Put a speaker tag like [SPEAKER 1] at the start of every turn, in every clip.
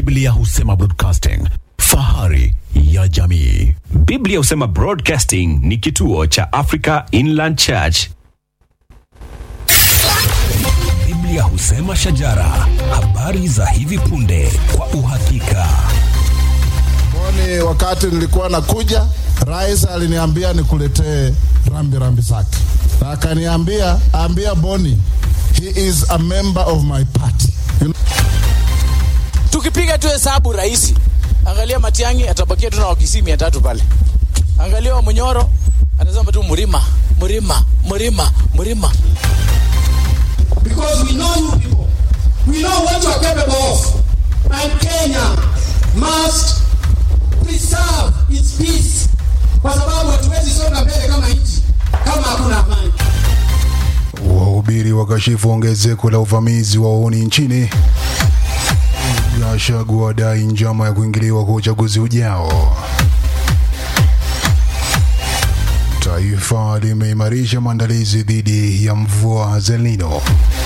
[SPEAKER 1] Biblia husema broadcasting, fahari ya jamii.
[SPEAKER 2] Biblia husema Broadcasting ni kituo cha Africa Inland Church.
[SPEAKER 3] Biblia husema shajara, habari za hivi punde kwa uhakika.
[SPEAKER 4] Boni, wakati nilikuwa nakuja, rais aliniambia nikuletee rambi rambi zake, na akaniambia ambia Boni, he is a member of my party. You know,
[SPEAKER 5] tukipiga tu hesabu rahisi, angalia Matiang'i atabakia tu na wakisii mia tatu pale, angalia wa Munyoro atasema tu mlima mlima mlima mlima.
[SPEAKER 6] because we know you people. We know what you are capable of. And Kenya must preserve its peace. Kwa sababu hatuwezi songa mbele kama nchi kama hakuna amani.
[SPEAKER 7] Wahubiri wakashifu ongezeko la uvamizi wa wauni nchini. Gachagua wadai njama ya kuingiliwa kwa uchaguzi ujao. Taifa limeimarisha maandalizi dhidi ya mvua za El Nino.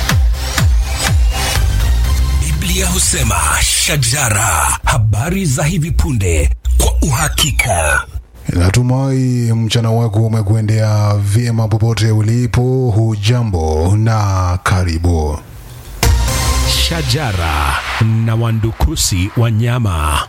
[SPEAKER 3] Biblia husema shajara, habari za hivi punde kwa uhakika.
[SPEAKER 7] Natumai mchana wako umekuendea vyema popote ulipo. Hujambo na karibu.
[SPEAKER 2] Shajara na wandukusi wanyama.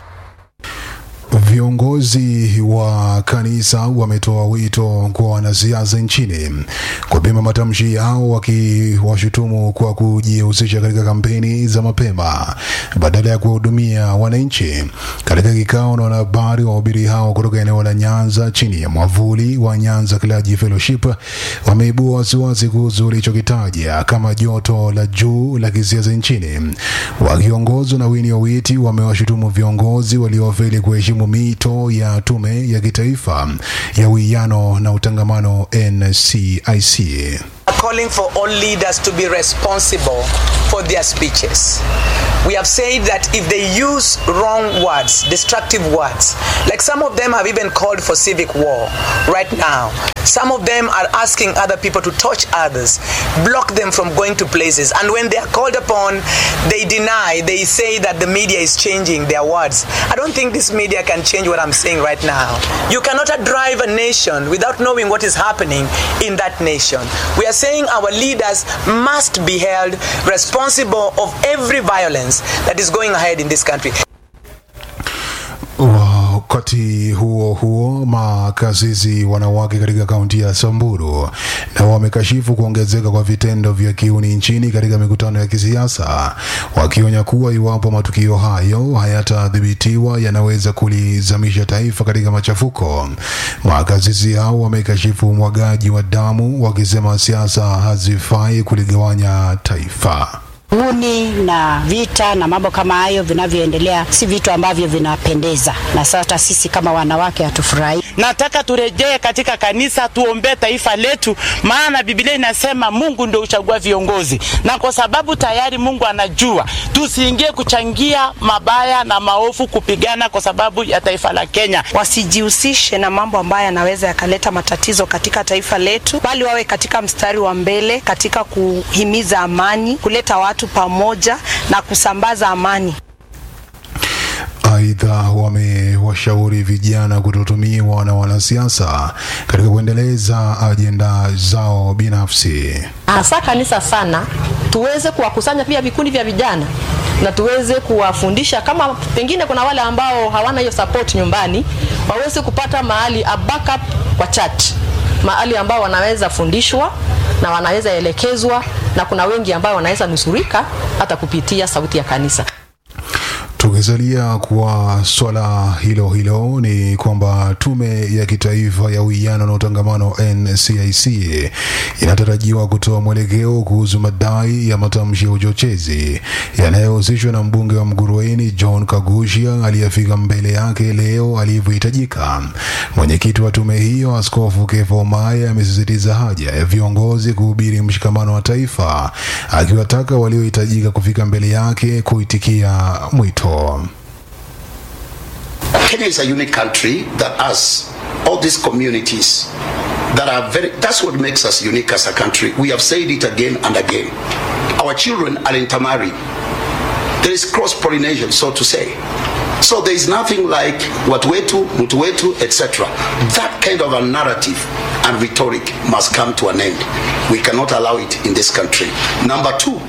[SPEAKER 7] Viongozi wa kanisa wametoa wito kwa wanasiasa nchini kupima matamshi yao, wakiwashutumu kwa kujihusisha katika kampeni za mapema badala ya kuwahudumia wananchi. Katika kikao na wanahabari, wahubiri hao kutoka eneo la Nyanza chini ya mwavuli wa Nyanza Clergy Fellowship wameibua wasiwasi kuhusu walichokitaja kama joto la juu la kisiasa nchini. Wakiongozwa na Winnie Owiti, wamewashutumu viongozi waliofeli kuheshimu mito ya tume ya kitaifa ya uwiano na utangamano NCIC.
[SPEAKER 8] calling for all leaders to be responsible for their speeches. We have said that if they use wrong words, destructive words, like some of them have even called for civic war right now. Some of them are asking other people to touch others, block them from going to places. And when they are called upon, they deny, they say that the media is changing their words. I don't think this media can change what I'm saying right now. You cannot drive a nation without knowing what is happening in that nation. We are saying our leaders must be held responsible of every violence that is going ahead in this country.
[SPEAKER 7] Wakati huo huo, makasisi wanawake katika kaunti ya Samburu na wamekashifu kuongezeka kwa vitendo vya kiuni nchini katika mikutano ya kisiasa, wakionya kuwa iwapo matukio hayo hayatadhibitiwa yanaweza kulizamisha taifa katika machafuko. Makasisi hao wamekashifu umwagaji wa damu, wakisema siasa hazifai kuligawanya taifa.
[SPEAKER 9] Uni na vita na mambo kama hayo vinavyoendelea si vitu ambavyo vinapendeza, na sasa sisi kama wanawake hatufurahi.
[SPEAKER 10] Nataka turejee katika kanisa, tuombee taifa letu, maana Biblia inasema Mungu ndio uchagua viongozi, na kwa sababu tayari Mungu anajua, tusiingie kuchangia mabaya na maovu, kupigana kwa sababu ya taifa la Kenya.
[SPEAKER 11] wasijihusishe na mambo ambayo yanaweza yakaleta matatizo katika taifa letu, bali wawe katika mstari wa mbele katika kuhimiza amani, kuleta watu pamoja na kusambaza amani.
[SPEAKER 7] Aidha, wamewashauri vijana kutotumiwa na wanasiasa katika kuendeleza ajenda zao binafsi.
[SPEAKER 12] hasa kanisa sana, tuweze kuwakusanya pia vikundi vya vijana na tuweze kuwafundisha, kama pengine kuna wale ambao hawana hiyo support nyumbani, waweze kupata mahali a backup kwa church, mahali ambao wanaweza fundishwa na wanaweza elekezwa, na kuna wengi ambao wanaweza nusurika hata kupitia sauti ya kanisa.
[SPEAKER 7] Tukisalia kwa swala hilo hilo, ni kwamba tume ya kitaifa ya uwiano na utangamano NCIC inatarajiwa kutoa mwelekeo kuhusu madai ya matamshi ya uchochezi yanayohusishwa na mbunge wa Mgurueni John Kagushia aliyefika mbele yake leo alivyohitajika. Mwenyekiti wa tume hiyo Askofu Kefa Omae amesisitiza haja ya viongozi kuhubiri mshikamano wa taifa, akiwataka waliohitajika kufika mbele yake kuitikia mwito.
[SPEAKER 13] Kenya is a unique country that has all these communities that are very, that's what makes us unique as a country. We have said it again and again. Our children are intermarried. There is cross pollination, so to say. So there is nothing like watu wetu, mtu wetu, etc. That kind of a narrative and rhetoric must come to an end. We cannot allow it in this country. Number two,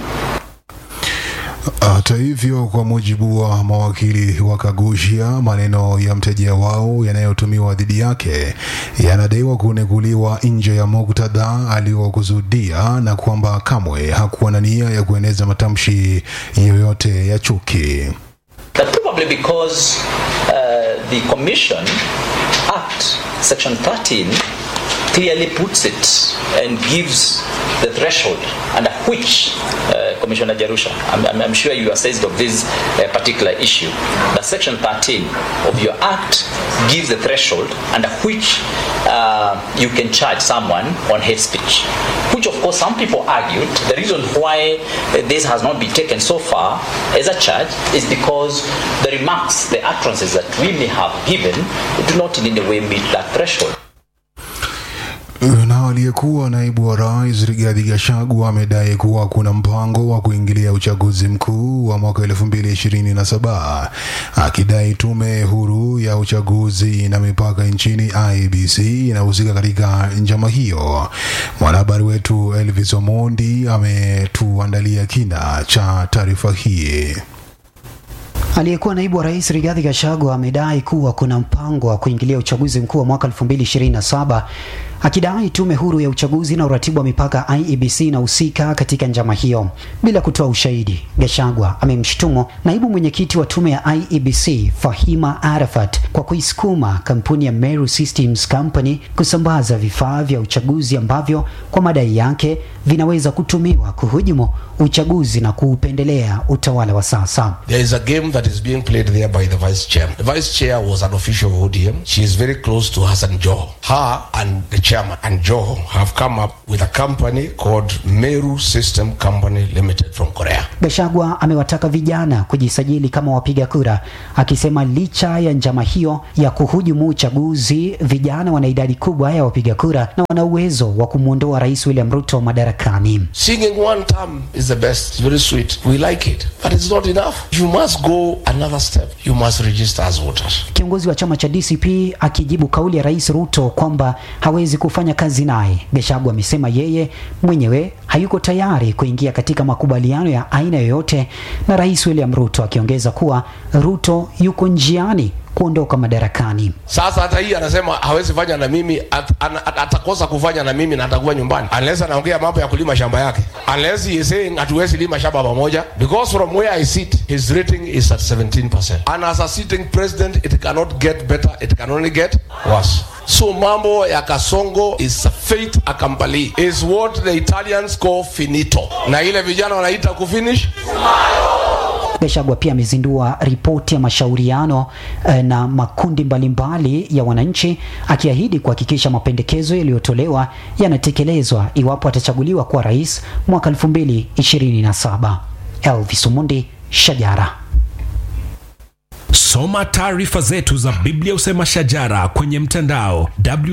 [SPEAKER 7] Hata hivyo, kwa mujibu wa mawakili wa Kagushia, maneno ya mteja wao yanayotumiwa dhidi yake yanadaiwa kunekuliwa nje ya muktadha aliokusudia na kwamba kamwe hakuwa na nia ya kueneza matamshi yoyote ya chuki.
[SPEAKER 14] But probably because uh, the Commission Act, Section 13, clearly puts it and gives the threshold under which uh, Commissioner Jarusha, I'm, I'm, I'm sure you are seized of this uh, particular issue, but Section 13 of your Act gives the threshold under which uh, you can charge someone on hate speech, which of course some people argued the reason why uh, this has not been taken so far as a charge is because the remarks, the utterances that we may have given do not in any way meet that threshold.
[SPEAKER 7] Na aliyekuwa naibu wa rais Rigathi Gachagua amedai kuwa kuna mpango wa kuingilia uchaguzi mkuu wa mwaka 2027 akidai tume huru ya uchaguzi na mipaka nchini IEBC inahusika katika njama hiyo. Mwanahabari wetu Elvis Omondi ametuandalia kina cha taarifa hii.
[SPEAKER 15] Aliyekuwa naibu wa rais Rigathi Gachagua amedai kuwa kuna mpango wa kuingilia uchaguzi mkuu wa mwaka 2027 akidai tume huru ya uchaguzi na uratibu wa mipaka IEBC inahusika katika njama hiyo. Bila kutoa ushahidi, Gachagua amemshutumu naibu mwenyekiti wa tume ya IEBC Fahima Arafat kwa kuisukuma kampuni ya Meru Systems Company kusambaza vifaa vya uchaguzi ambavyo kwa madai yake vinaweza kutumiwa kuhujumu uchaguzi na kuupendelea utawala wa sasa.
[SPEAKER 16] There is a game that is being played there by the vice chair. The vice chair was an official of ODM. She is very close to Hassan Joho. Her and the chairman and Joho have come up with a company called Meru System Company Limited from Korea.
[SPEAKER 15] Gachagua amewataka vijana kujisajili kama wapiga kura, akisema licha ya njama hiyo ya kuhujumu uchaguzi, vijana wana idadi kubwa ya wapiga kura na wana uwezo wa kumwondoa Rais William Ruto madarakani.
[SPEAKER 16] Singing one term is the best. It's very sweet. We like it. But it's not enough. You must go another step. You must register as voters.
[SPEAKER 15] Kiongozi wa chama cha DCP akijibu kauli ya Rais Ruto kwamba hawezi kufanya kazi naye, Gachagua amesema yeye mwenyewe hayuko tayari kuingia katika makubaliano ya aina yoyote na Rais William Ruto, akiongeza kuwa Ruto yuko njiani kuondoka madarakani.
[SPEAKER 16] Sasa hata hii anasema hawezi fanya na mimi, at, an, at, atakosa kufanya na mimi na atakuwa nyumbani unless anaongea mambo ya kulima shamba yake, unless he is saying hatuwezi lima shamba pamoja, because from where I sit his rating is at 17% and as a sitting president it cannot get better, it can only get worse. So mambo ya Kasongo is a fait accompli, is what the Italians call finito, na ile vijana wanaita kufinish
[SPEAKER 15] Gachagua pia amezindua ripoti ya mashauriano eh, na makundi mbalimbali ya wananchi akiahidi kuhakikisha mapendekezo yaliyotolewa yanatekelezwa iwapo atachaguliwa kuwa rais mwaka 2027. Elvis Omondi, Shajara.
[SPEAKER 3] Soma taarifa zetu za Biblia Usema Shajara kwenye mtandao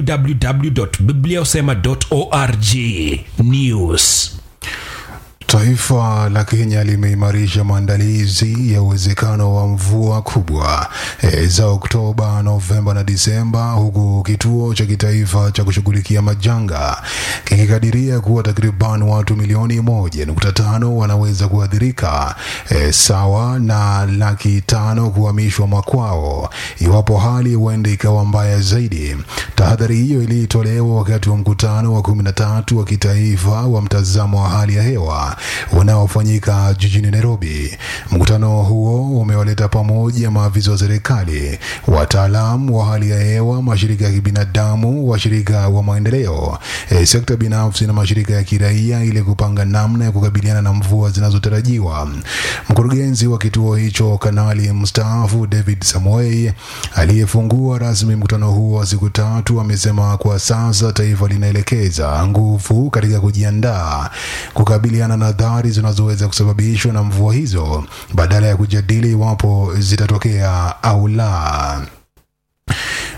[SPEAKER 3] www.bibliausema.org. News
[SPEAKER 7] Taifa la Kenya limeimarisha maandalizi ya uwezekano wa mvua kubwa e, za Oktoba, Novemba na Disemba, huku kituo cha kitaifa cha kushughulikia majanga kikikadiria kuwa takriban watu milioni moja nukta tano wanaweza kuathirika e, sawa na laki tano kuhamishwa makwao iwapo hali huenda ikawa mbaya zaidi. Tahadhari hiyo ilitolewa wakati wa mkutano wa kumi na tatu wa kitaifa wa mtazamo wa hali ya hewa unaofanyika jijini Nairobi. Mkutano huo umewaleta pamoja maafisa wa serikali, wataalam wa hali ya hewa, mashirika ya kibinadamu, washirika wa maendeleo, e, sekta binafsi na mashirika ya kiraia ili kupanga namna ya kukabiliana na mvua zinazotarajiwa. Mkurugenzi wa kituo hicho, kanali mstaafu David Samoei, aliyefungua rasmi mkutano huo wa siku tatu, amesema kwa sasa taifa linaelekeza nguvu katika kujiandaa kukabiliana na athari zinazoweza kusababishwa na mvua hizo badala ya kujadili iwapo zitatokea au la.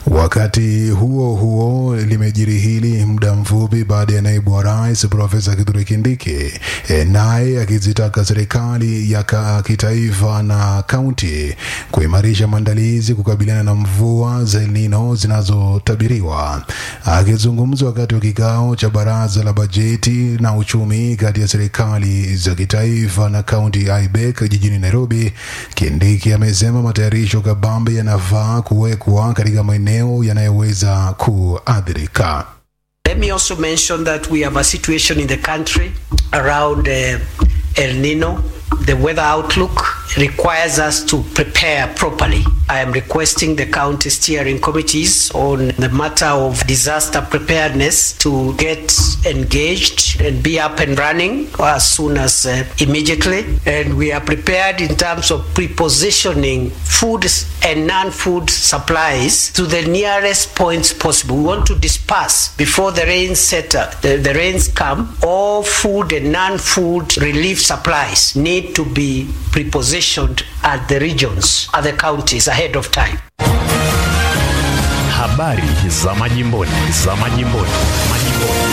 [SPEAKER 7] Wakati huo huo, limejiri hili muda mfupi baada ya naibu wa rais Profesa Kithure Kindiki e, naye akizitaka serikali ya ka- kitaifa na kaunti kuimarisha maandalizi kukabiliana na mvua za El Nino zinazotabiriwa. Akizungumza wakati wa kikao cha baraza la bajeti na uchumi kati ya serikali za kitaifa na kaunti IBEC jijini Nairobi, Kindiki amesema matayarisho kabambe yanafaa kuwekwa katika maeneo yanayoweza kuathirika.
[SPEAKER 17] Let me also mention that we have a situation in the country around uh, El Nino. The weather outlook requires us to prepare properly. I am requesting the county steering committees on the matter of disaster preparedness to get engaged and be up and running as soon as uh, immediately. And we are prepared in terms of prepositioning food and non-food supplies to the nearest points possible. We want to disperse before the rains set, uh, the, the rains come. All food and non-food relief supplies need to be prepositioned at the regions, at the counties ahead of time.
[SPEAKER 2] Habari za majimboni, za majimboni, majimboni.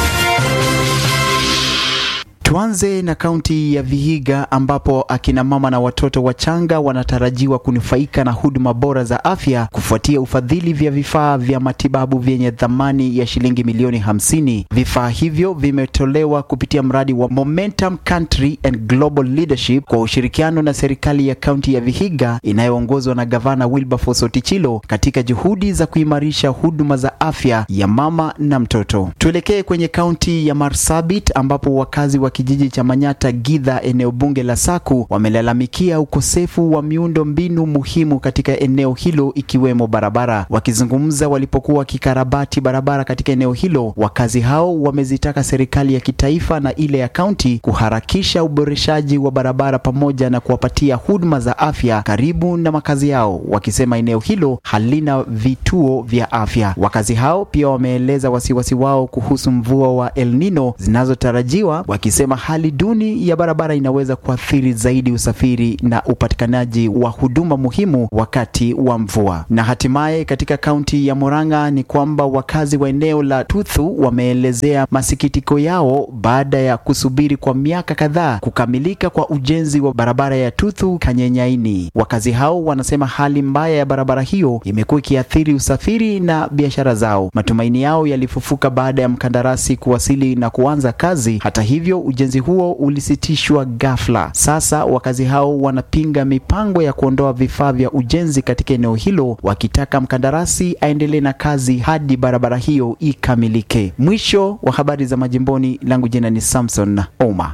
[SPEAKER 18] Tuanze na kaunti ya Vihiga ambapo akina mama na watoto wachanga wanatarajiwa kunufaika na huduma bora za afya kufuatia ufadhili vya vifaa vya matibabu vyenye thamani ya shilingi milioni hamsini. Vifaa hivyo vimetolewa kupitia mradi wa Momentum Country and Global Leadership kwa ushirikiano na serikali ya kaunti ya Vihiga inayoongozwa na gavana Wilberforce Otichilo katika juhudi za kuimarisha huduma za afya ya mama na mtoto. Tuelekee kwenye kaunti ya Marsabit ambapo wakazi wa kijiji cha Manyata Githa, eneo bunge la Saku, wamelalamikia ukosefu wa miundo mbinu muhimu katika eneo hilo ikiwemo barabara. Wakizungumza walipokuwa wakikarabati barabara katika eneo hilo, wakazi hao wamezitaka serikali ya kitaifa na ile ya kaunti kuharakisha uboreshaji wa barabara pamoja na kuwapatia huduma za afya karibu na makazi yao, wakisema eneo hilo halina vituo vya afya. Wakazi hao pia wameeleza wasiwasi wao kuhusu mvua wa El Nino zinazotarajiwa, wakisema hali duni ya barabara inaweza kuathiri zaidi usafiri na upatikanaji wa huduma muhimu wakati wa mvua. Na hatimaye katika kaunti ya Murang'a ni kwamba wakazi wa eneo la Tuthu wameelezea masikitiko yao baada ya kusubiri kwa miaka kadhaa kukamilika kwa ujenzi wa barabara ya Tuthu Kanyenyaini. Wakazi hao wanasema hali mbaya ya barabara hiyo imekuwa ikiathiri usafiri na biashara zao. Matumaini yao yalifufuka baada ya mkandarasi kuwasili na kuanza kazi. Hata hivyo, ujenzi huo ulisitishwa ghafla. Sasa wakazi hao wanapinga mipango ya kuondoa vifaa vya ujenzi katika eneo hilo, wakitaka mkandarasi aendelee na kazi hadi barabara hiyo ikamilike. Mwisho wa habari za majimboni, langu jina ni Samson Oma.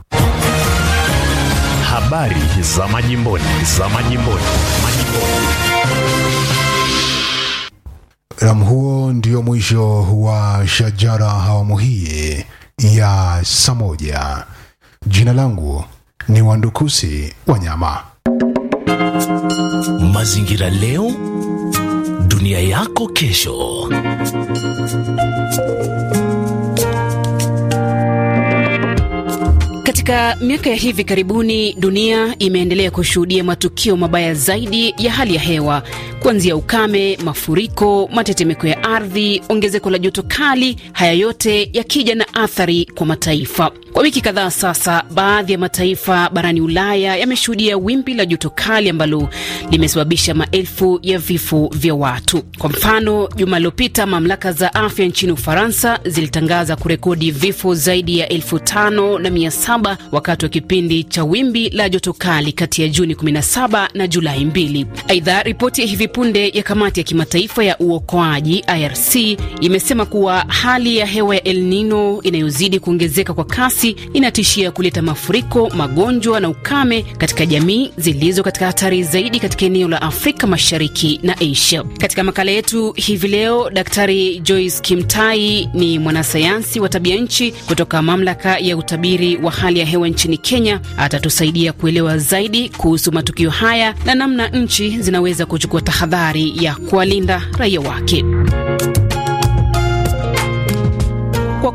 [SPEAKER 2] Habari za majimboni, za majimboni, majimboni.
[SPEAKER 7] Ram, huo ndio mwisho wa Shajara awamu hii ya saa moja. Jina langu ni Wandukusi Wanyama.
[SPEAKER 3] Mazingira leo, dunia yako kesho.
[SPEAKER 19] Katika miaka ya hivi karibuni dunia imeendelea kushuhudia matukio mabaya zaidi ya hali ya hewa, kuanzia ukame, mafuriko, matetemeko ya ardhi, ongezeko la joto kali, haya yote yakija na athari kwa mataifa. Kwa wiki kadhaa sasa, baadhi ya mataifa barani Ulaya yameshuhudia wimbi la joto kali ambalo limesababisha maelfu ya vifo vya watu. Kwa mfano, juma lililopita mamlaka za afya nchini Ufaransa zilitangaza kurekodi vifo zaidi ya elfu tano na mia saba wakati wa kipindi cha wimbi la joto kali kati ya Juni 17 na Julai 2. Aidha, ripoti ya hivi punde ya kamati ya kimataifa ya uokoaji IRC imesema kuwa hali ya hewa ya El Nino inayozidi kuongezeka kwa kasi inatishia kuleta mafuriko, magonjwa na ukame katika jamii zilizo katika hatari zaidi katika eneo la Afrika Mashariki na Asia. Katika makala yetu hivi leo, Daktari Joyce Kimtai ni mwanasayansi wa tabia nchi kutoka mamlaka ya utabiri wa hali ya hewa nchini Kenya. Atatusaidia kuelewa zaidi kuhusu matukio haya na namna nchi zinaweza kuchukua tahadhari ya kuwalinda raia wake. Kwa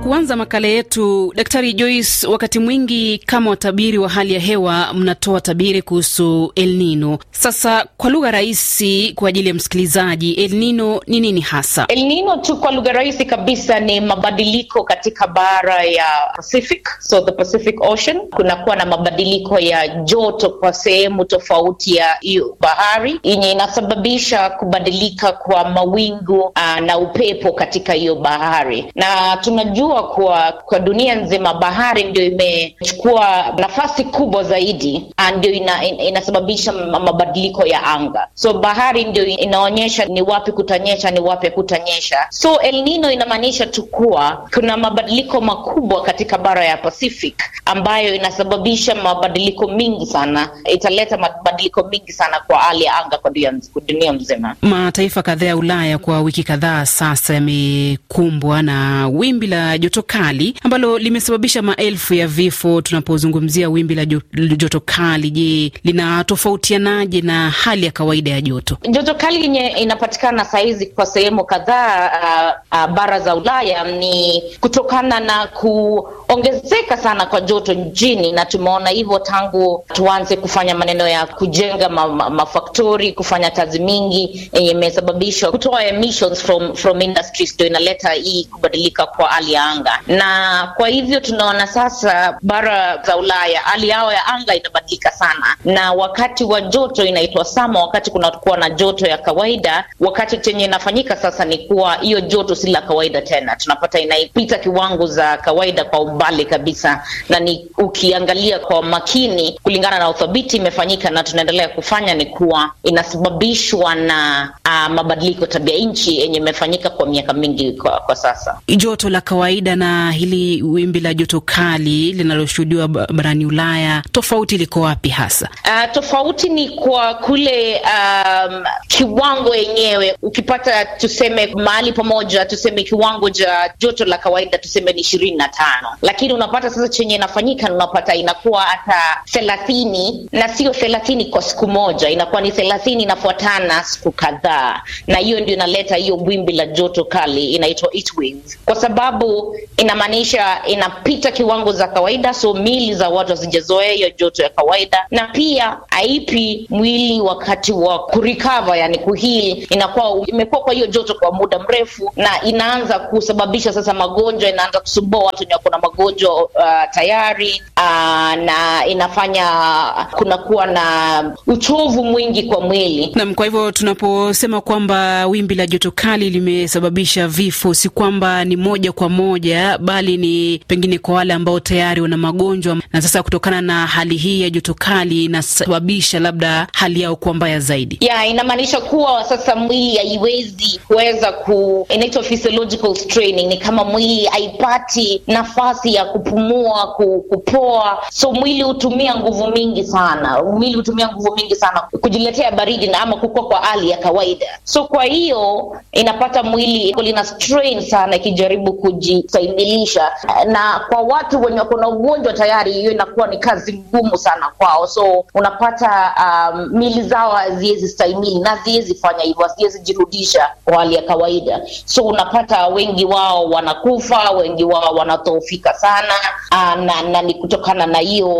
[SPEAKER 19] kuanza makala yetu, Daktari Joyce, wakati mwingi kama watabiri wa hali ya hewa mnatoa tabiri kuhusu El Nino. Sasa kwa lugha rahisi kwa ajili ya msikilizaji, El Nino ni nini hasa?
[SPEAKER 20] El Nino tu kwa lugha rahisi kabisa ni mabadiliko katika bara ya Pacific, so the Pacific Ocean. Kunakuwa na mabadiliko ya joto kwa sehemu tofauti ya hiyo bahari yenye inasababisha kubadilika kwa mawingu uh, na upepo katika hiyo bahari, na tunajua kuwa kwa dunia nzima bahari ndio imechukua nafasi kubwa zaidi, uh, ndio ina, in, inasababisha mabadiliko ya anga. So bahari ndio inaonyesha ni wapi kutanyesha, ni wapi kutanyesha. So El Nino inamaanisha tu kuwa kuna mabadiliko makubwa katika bara ya Pacific ambayo inasababisha mabadiliko mingi sana, italeta mabadiliko mingi sana kwa hali ya anga kwa dunia, dunia mzima.
[SPEAKER 19] Mataifa kadhaa ya Ulaya kwa wiki kadhaa sasa yamekumbwa na wimbi la joto kali ambalo limesababisha maelfu ya vifo. Tunapozungumzia wimbi la joto kali, je, linatofautianaje na hali ya kawaida ya joto?
[SPEAKER 20] Joto kali yenye inapatikana sahizi kwa sehemu kadhaa uh, uh, bara za Ulaya ni kutokana na kuongezeka sana kwa joto nchini, na tumeona hivyo tangu tuanze kufanya maneno ya kujenga ma, ma, mafaktori, kufanya kazi mingi yenye imesababisha kutoa emissions from, from industries, ndio inaleta hii kubadilika kwa hali ya anga, na kwa hivyo tunaona sasa bara za Ulaya hali yao ya anga inabadilika sana, na wakati wa joto inaitwa sama, wakati kunakuwa na joto ya kawaida, wakati chenye inafanyika sasa ni kuwa hiyo joto si la kawaida tena, tunapata inaipita kiwango za kawaida kwa umbali kabisa, na ni ukiangalia kwa makini, kulingana na uthabiti imefanyika na tunaendelea kufanya, ni kuwa inasababishwa na uh, mabadiliko tabia nchi yenye imefanyika kwa miaka mingi kwa, kwa sasa.
[SPEAKER 19] Joto la kawaida na hili wimbi la joto kali linaloshuhudiwa barani Ulaya, tofauti liko wapi hasa?
[SPEAKER 20] Uh, tofauti ni kwa kule um, kiwango yenyewe. Ukipata tuseme mahali pamoja, tuseme kiwango cha joto la kawaida tuseme ni ishirini na tano, lakini unapata sasa chenye inafanyika unapata inakuwa hata thelathini, na sio thelathini kwa siku moja, inakuwa ni thelathini inafuatana siku kadhaa, na hiyo ndio inaleta hiyo wimbi la joto kali, inaitwa heat waves, kwa sababu inamaanisha inapita kiwango za kawaida, so mili za watu hazijazoea hiyo joto ya kawaida, na pia haipi mwili wakati wa kurikava, yani kuhili, inakuwa imekuwa kwa hiyo joto kwa muda mrefu, na inaanza kusababisha sasa magonjwa, inaanza kusumbua watu wenye wako na magonjwa uh, tayari uh, na inafanya kunakuwa na uchovu mwingi kwa mwili.
[SPEAKER 19] Naam, kwa hivyo tunaposema kwamba wimbi la joto kali limesababisha vifo, si kwamba ni moja kwa moja, bali ni pengine kwa wale ambao tayari wana magonjwa, na sasa kutokana na hali hii ya joto kali inasababisha labda hali yao kuwa mbaya zaidi.
[SPEAKER 20] Ya, inamaanisha kuwa sasa mwili haiwezi kuweza ku, inaitwa physiological straining, ni kama mwili haipati nafasi ya kupumua, ku, kupoa, so mwili hutumia nguvu mingi sana, mwili hutumia nguvu mingi sana kujiletea baridi na ama kukua kwa hali ya kawaida. So kwa hiyo inapata mwili lina strain sana ikijaribu kujistahimilisha, na kwa watu wenye wako na ugonjwa tayari, hiyo inakuwa ni kazi ngumu sana kwao. So unapata um, mili zao haziwezi stahimili na haziwezi fanya hivyo, haziwezi jirudisha kwa hali ya kawaida. So unapata wengi wao wanakufa, wengi wao wanadhoofika sana uh, na, na ni kutokana na hiyo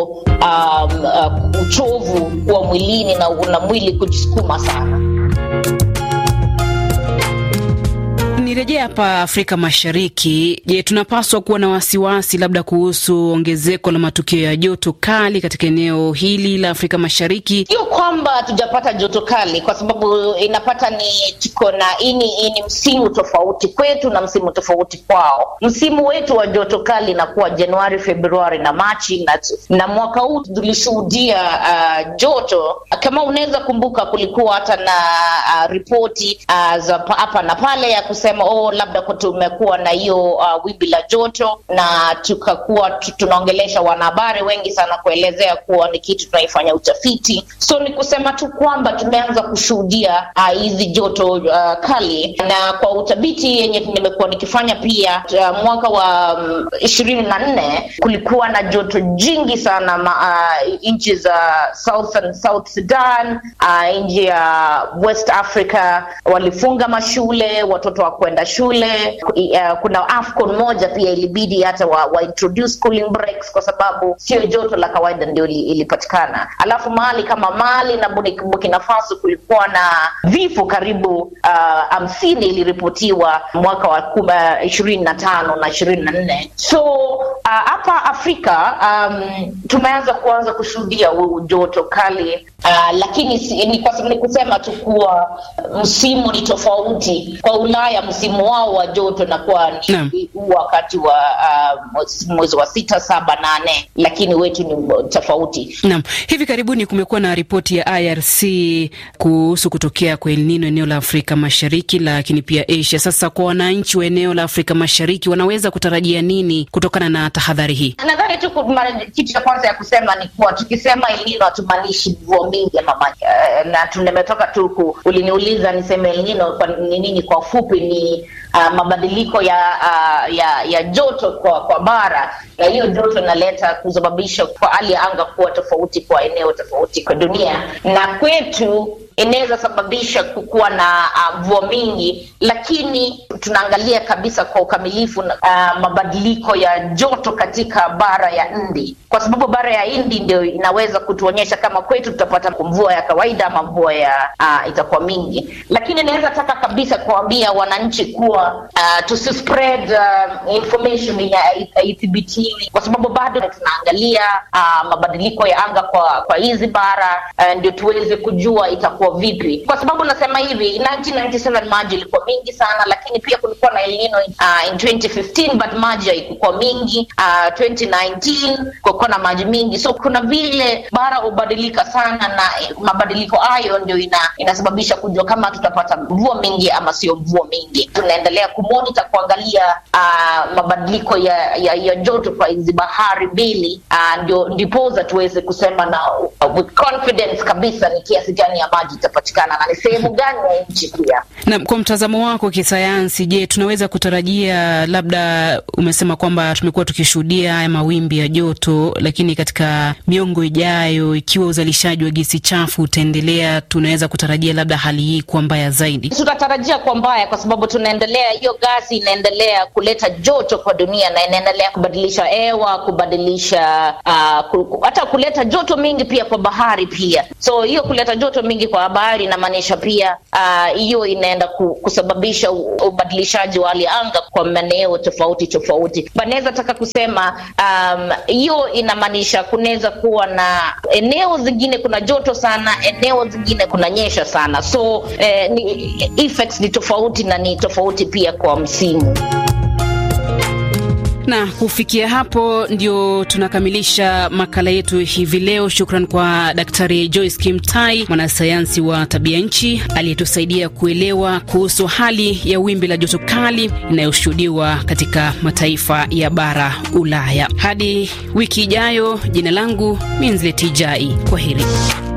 [SPEAKER 20] um, uh, uchovu wa mwilini na, na mwili kujisukuma sana.
[SPEAKER 19] Nirejea hapa Afrika Mashariki. Je, tunapaswa kuwa na wasiwasi labda kuhusu ongezeko la matukio ya joto kali katika eneo hili la Afrika Mashariki?
[SPEAKER 20] Sio kwamba hatujapata joto kali, kwa sababu inapata ni tuko na ini ni msimu tofauti kwetu na msimu tofauti kwao. Msimu wetu wa joto kali inakuwa Januari, Februari na Machi na, na mwaka huu tulishuhudia uh, joto kama unaweza kumbuka, kulikuwa hata na uh, ripoti uh, za hapa na pale ya kusema oh, labda tumekuwa na hiyo uh, wimbi la joto, na tukakuwa tunaongelesha wanahabari wengi sana kuelezea kuwa ni kitu tunaifanya utafiti. So ni kusema tu kwamba tumeanza kushuhudia hizi uh, joto uh, kali, na kwa utafiti yenye nimekuwa nikifanya pia uh, mwaka wa ishirini um, na nne kulikuwa na joto jingi sana uh, nchi za Southern South Sudan uh, nchi ya West Africa walifunga mashule, watoto wa kwenda kwenda shule. Uh, kuna AFCON moja pia ilibidi hata wa, wa introduce cooling breaks kwa sababu sio joto la kawaida ndio ilipatikana. Alafu mahali kama Mali na Burkina Faso kulikuwa na vifo karibu hamsini uh, iliripotiwa mwaka wa ishirini na tano na ishirini na nne so hapa uh, Afrika um, tumeanza kuanza kushuhudia joto kali uh, lakini si, ni, kwa, ni kusema tu kuwa msimu ni tofauti. Kwa Ulaya msimu wao wa joto nakuwa ni wakati wa uh, mwezi wa sita, saba, nane, lakini wetu ni tofauti.
[SPEAKER 19] Naam, hivi karibuni kumekuwa na ripoti ya IRC kuhusu kutokea kwa El Nino eneo la Afrika Mashariki, lakini pia Asia. Sasa kwa wananchi wa eneo la Afrika Mashariki wanaweza kutarajia nini kutokana na tahadhari hii?
[SPEAKER 20] Nadhani tu kitu cha kwanza ya kusema ni kuwa tukisema El Nino hatumaanishi mvua mingi ama maji uh, na tumetoka tu, uliniuliza niseme El Nino ni nini? Kwa ufupi ni uh, mabadiliko ya, uh, ya ya joto kwa, kwa bara na hiyo joto inaleta kusababisha kwa hali ya anga kuwa tofauti kwa eneo tofauti kwa dunia, na kwetu inaweza sababisha kukuwa na mvua uh, mingi, lakini tunaangalia kabisa kwa ukamilifu uh, mabadiliko ya joto katika bara ya Hindi, kwa sababu bara ya Hindi ndio inaweza kutuonyesha kama kwetu tutapata mvua ya kawaida ama mvua ya uh, itakuwa mingi. Lakini inaweza taka kabisa kuambia wananchi kuwa uh, tusispread uh, information yenye haithibitiwi, kwa sababu bado tunaangalia uh, mabadiliko ya anga kwa kwa hizi bara uh, ndio tuweze kujua itakuwa vipi kwa sababu nasema hivi 1997 maji ilikuwa mingi sana lakini pia kulikuwa na El Nino uh, in 2015 but maji haikuwa mingi uh, 2019 kulikuwa na maji mingi so kuna vile bara hubadilika sana na mabadiliko hayo ndio ina, inasababisha kujua kama tutapata mvua mingi ama sio mvua mingi tunaendelea kumonita kuangalia uh, mabadiliko ya, ya, ya joto kwa hizi bahari mbili uh, ndio ndipoza tuweze kusema na uh, with confidence kabisa ni kiasi gani ya maji itapatikana na ni sehemu gani ya nchi pia.
[SPEAKER 19] Na kwa mtazamo wako kisayansi, je, tunaweza kutarajia labda, umesema kwamba tumekuwa tukishuhudia haya mawimbi ya joto, lakini katika miongo ijayo, ikiwa uzalishaji wa gesi chafu utaendelea, tunaweza kutarajia labda hali hii kuwa mbaya zaidi?
[SPEAKER 20] Tunatarajia kuwa mbaya kwa sababu tunaendelea, hiyo gasi inaendelea kuleta joto kwa dunia na inaendelea kubadilisha hewa, kubadilisha uh, hata kuleta joto mingi pia kwa bahari pia. So hiyo kuleta joto mingi kwa bahari inamaanisha pia hiyo uh, inaenda kusababisha ubadilishaji wa hali ya anga kwa maeneo tofauti tofauti. Banaweza taka kusema hiyo um, inamaanisha kunaweza kuwa na eneo zingine kuna joto sana, eneo zingine kunanyesha sana, so eh, ni, effects ni tofauti na ni tofauti pia kwa msimu
[SPEAKER 19] na kufikia hapo ndio tunakamilisha makala yetu hivi leo. Shukran kwa Daktari Joyce Kimtai, mwanasayansi wa tabia nchi aliyetusaidia kuelewa kuhusu hali ya wimbi la joto kali inayoshuhudiwa katika mataifa ya bara Ulaya. Hadi wiki ijayo, jina langu Minzletijai. Kwa heri.